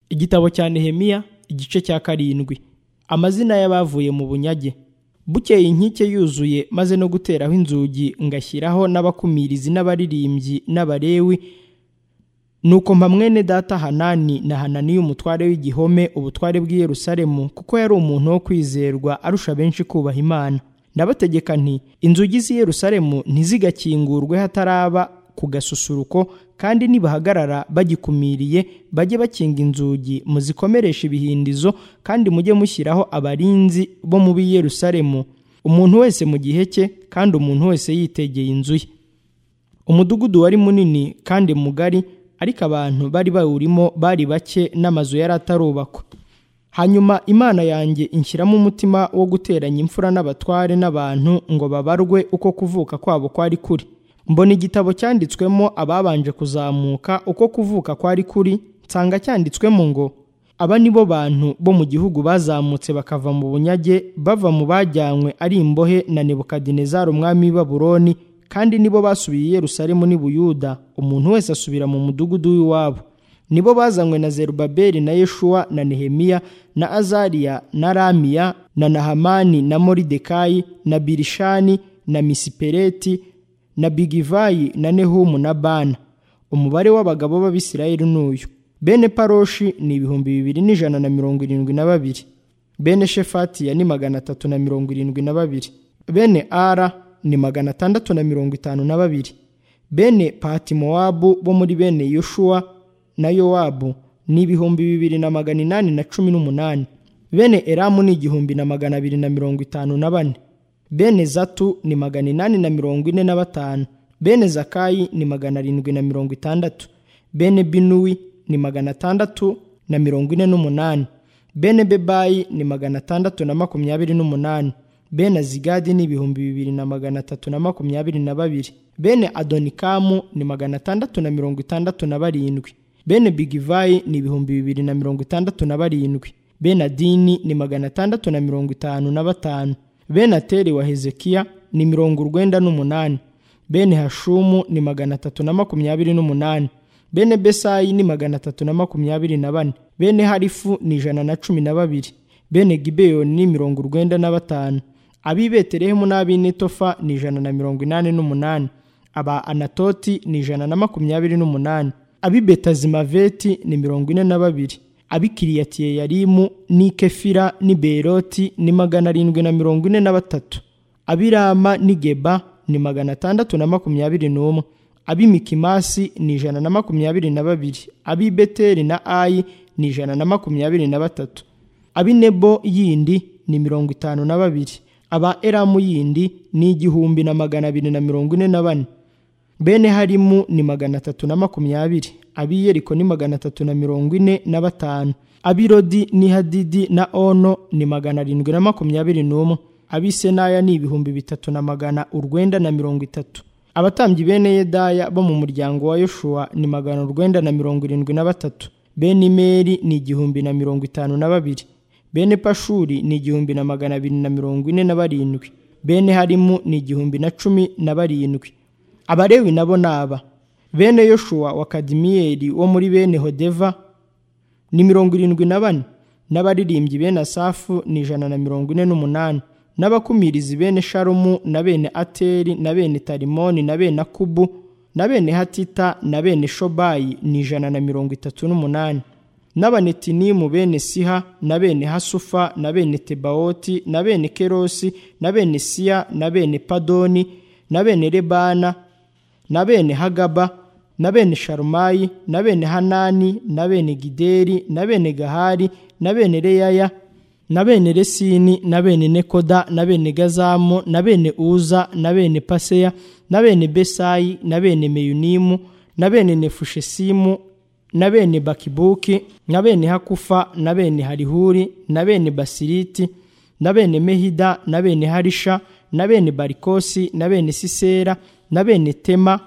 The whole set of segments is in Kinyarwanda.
igitabo cya nehemiya igice cya karindwi amazina y'abavuye mu bunyage bukeye inkike yuzuye maze no guteraho inzugi ngashyiraho n'abakumirizi n'abaririmbyi n'abarewi nuko mpamwene data hanani na hananiya umutware w'igihome ubutware bw'i yerusalemu kuko yari umuntu wo kwizerwa arusha benshi kubaha imana ndabategeka nti inzugi z'i yerusalemu ntizigakingurwe hataraba ku gasusuruko kandi nibahagarara bagikumiriye bajye bakinga inzugi muzikomeresha ibihindizo kandi mujye mushyiraho abarinzi bo mu b'i yerusalemu umuntu wese mu gihe cye kandi umuntu wese yitegeye inzu ye umudugudu wari munini kandi mugari ariko abantu bari bawurimo bari bake n'amazu yari atarubakwa hanyuma imana yanjye inshyiramo umutima wo guteranya imfura n'abatware n'abantu ngo babarwe uko kuvuka kwabo kwari kuri mbona igitabo cyanditswemo ababanje kuzamuka uko kuvuka kwari kuri nsanga cyanditswemo ngo aba ni bo bantu bo mu gihugu bazamutse bakava mu bunyage bava mu bajyanywe ari imbohe na nebukadinezari umwami w'i baburoni kandi nibo basubiye i yerusalemu n'i buyuda umuntu wese asubira mu mudugudu w'iwabo nibo bazanywe na zerubabeli na yeshuwa na nehemiya na azariya na ramiya na nahamani na moridekayi na birishani na misipereti na bigivayi na nehumu na bana umubare w'abagabo b'abisirayeli ni uyu bene paroshi ni ibihumbi bibiri n'ijana na mirongo irindwi na babiri bene shefatiya ni magana atatu na mirongo irindwi na babiri bene ara ni magana atandatu na mirongo itanu na babiri bene patimowabu bo muri bene yoshuwa na yowabu ni ibihumbi bibiri na magana inani na cumi n'umunani bene eramu ni igihumbi na magana abiri na mirongo itanu na bane bene zatu ni magana inani na mirongo ine na batanu bene zakayi ni magana arindwi na mirongo itandatu bene binuwi ni magana atandatu na mirongo ine n'umunani bene bebayi ni magana atandatu na makumyabiri n'umunani bene azigadi ni ibihumbi bibiri na magana atatu na makumyabiri na babiri bene adonikamu ni magana atandatu na mirongo itandatu na barindwi bene bigivayi ni ibihumbi bibiri na mirongo itandatu na barindwi bene adini ni magana atandatu na mirongo itanu na batanu bene ateri wa hezekiya ni mirongo urwenda n'umunani bene hashumu ni magana atatu na makumyabiri n'umunani bene besayi ni magana atatu na makumyabiri na bane bene harifu ni ijana na cumi na babiri bene gibeyoni ni mirongo urwenda na batanu ab'i betelehemu n'ab'i netofa ni ijana na mirongo inani n'umunani aba anatoti ni ijana na makumyabiri n'umunani ab'i betazimaveti ni mirongo ine na babiri ab'i kiriyatiyeyarimu n'i kefira n'i beroti ni magana arindwi na mirongo ine na batatu ab'i rama n'i geba ni magana atandatu na makumyabiri n'umwe ab'i mikimasi ni ijana na makumyabiri na babiri ab'i beteri na ayi ni ijana na makumyabiri na batatu ab'i nebo yindi ni mirongo itanu na babiri aba eramu yindi ni igihumbi na magana abiri na mirongo ine na bane bene harimu ni magana atatu na makumyabiri ab'i yeriko ni magana atatu na mirongo ine na batanu ab'i rodi ni hadidi na ono ni magana arindwi na makumyabiri n'umwe ab'i senaya ni ibihumbi bitatu na magana urwenda na mirongo itatu abatambyi bene yedaya bo mu muryango wa yoshuwa ni magana urwenda na mirongo irindwi na batatu bene imeri ni igihumbi na mirongo itanu na babiri bene pashuri ni igihumbi na magana abiri na mirongo ine na barindwi bene harimu ni igihumbi na cumi na barindwi abarewi nabo ni aba bene yoshuwa wa kadimiyeri wo muri bene hodeva ni mirongo irindwi na bane n'abaririmbyi bene asafu ni ijana na mirongo ine n'umunani n'abakumirizi bene sharumu na bene ateri na bene tarimoni na bene akubu na bene hatita na bene shobayi ni ijana na mirongo itatu n'umunani n'abanetinimu bene siha na bene hasufa na bene tebawoti na bene kerosi na bene siya na bene padoni na bene rebana na bene hagaba na bene sharumayi na bene hanani na bene gideri na bene gahari na bene reyaya na bene resini na bene nekoda na bene gazamu na bene uza na bene paseya na bene besayi na bene meyunimu na bene nefushesimu na bene bakibuki na bene hakufa na bene harihuri na bene basiriti na bene mehida na bene harisha na bene barikosi na bene sisera na bene tema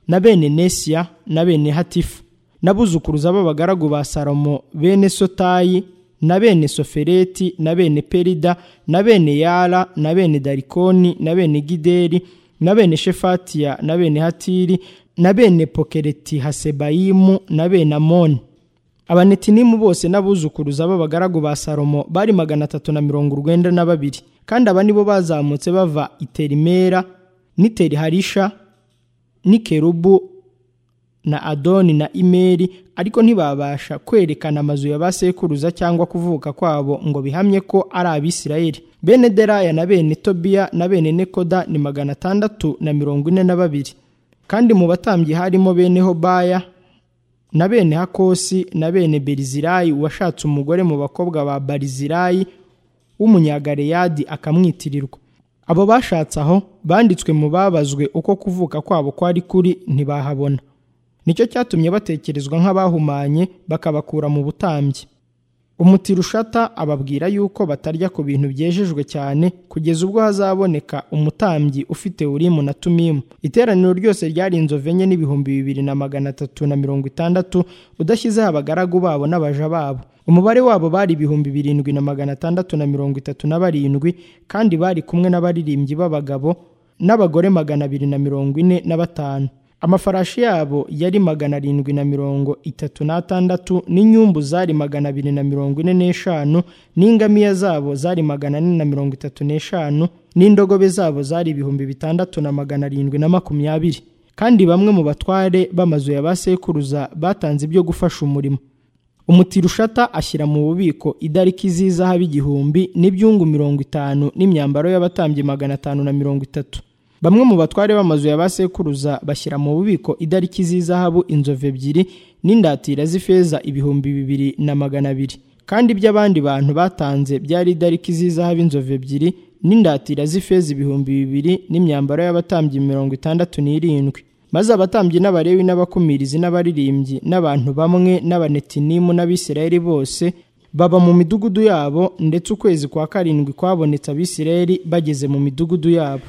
na bene nesiya na bene hatifu n'abuzukuruza b'abagaragu ba salomo bene sotayi na bene sofereti na bene perida na bene yara na bene darikoni na bene gideri na bene shefatiya na bene hatiri na bene pokereti hasebayimu na bene amoni abanetinimu bose n'abuzukuruza b'abagaragu ba salomo bari magana atatu na mirongo urwenda na babiri kandi aba nibo bazamutse bava iterimera n'iteri harisha n'ikerubu na adoni na imeri ariko ntibabasha kwerekana amazu ya ba sekuruza cyangwa kuvuka kwabo ngo bihamye ko ari abisirayeli bene deraya na bene tobiya na bene nekoda ni magana atandatu na mirongo ine na babiri kandi mu batambyi harimo bene hobaya na bene hakosi na bene berizirayi washatse umugore mu bakobwa ba barizirayi w'umunyagareyadi akamwitirirwa abo bashatse aho banditswe mu babazwe uko kuvuka kwabo kwari kuri ntibahabona nicyo cyatumye batekerezwa nk'abahumanye bakabakura mu butambyi umutirushata ababwira yuko batarya ku bintu byejejwe cyane kugeza ubwo hazaboneka umutambyi ufite urimu na tumimu iteraniro ryose ryari inzovu enye n'ibihumbi bibiri na magana atatu na mirongo itandatu udashyizeho abagaragu babo n'abaja babo umubare wabo bari ibihumbi birindwi na magana atandatu na mirongo itatu na barindwi kandi bari kumwe n'abaririmbyi b'abagabo n'abagore magana abiri na mirongo ine na batanu amafarashi yabo yari magana arindwi na mirongo itatu n'atandatu n'inyumbu zari magana abiri na mirongo ine n'eshanu n'ingamiya zabo zari magana ane na mirongo itatu n'eshanu n'indogobe zabo zari ibihumbi bitandatu na magana arindwi na makumyabiri kandi bamwe mu batware b'amazu ya ba sekuruza batanze ibyo gufasha umurimo umutirushata ashyira mu bubiko idariki z'izahabu igihumbi n'ibyungu mirongo itanu n'imyambaro y'abatambyi magana atanu na mirongo itatu bamwe mu batware b'amazu ya ba sekuruza bashyira mu bubiko idariki z'izahabu inzovu ebyiri n'indatira z'ifeza ibihumbi bibiri na magana abiri kandi iby'abandi bantu batanze byari idariki z'izahabu inzovu ebyiri n'indatira z'ifeza ibihumbi bibiri n'imyambaro y'abatambyi mirongo itandatu n'irindwi maze abatambyi n'abarewi n'abakumirizi n'abaririmbyi n'abantu bamwe n'abanetinimu n'abisirayeli bose baba mu midugudu yabo ndetse ukwezi kwa karindwi kwabonetse abisirayeli bageze mu midugudu yabo